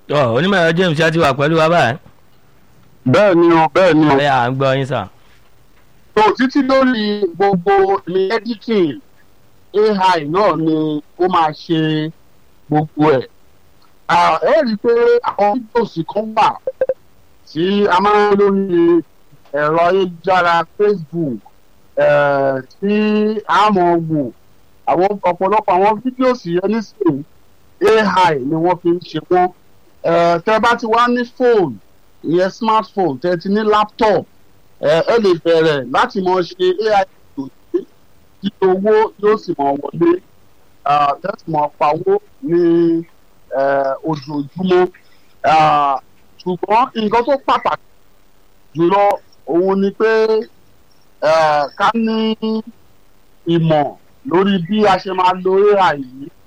ọ onímọ̀ ẹ̀rọ james ṣe ti wà pẹ̀lú wa báyìí. bẹ́ẹ̀ ni o bẹ́ẹ̀ ni o. ọ̀rẹ́ à ń gbọ́ yín sà. tó títí lórí gbogbo ní editing ai náà ni ó máa ṣe gbogbo ẹ̀. ẹ rí i pé àwọn fídíòsì kan wà tí a máa ń lórí ẹ̀rọ ayélujára facebook tí a mọ̀ wò àwọn ọ̀pọ̀lọpọ̀ àwọn fídíòsì yẹn nísìnyí ai ni wọ́n fi ń ṣe wọ́n tẹ́ bá ti wá ní fóònù ìyẹn smartphone tẹ́ ti ní laptop ẹ lè bẹ̀rẹ̀ láti mọ ṣe ai ìtòsí tí owó yóò sì mọ wọlé tẹ́sí mọ pawó ní ojoojúmọ́ ṣùgbọ́n nǹkan tó pàtàkì jùlọ òun ni pé ká ní ìmọ̀ lórí bí a ṣe máa lo ai yìí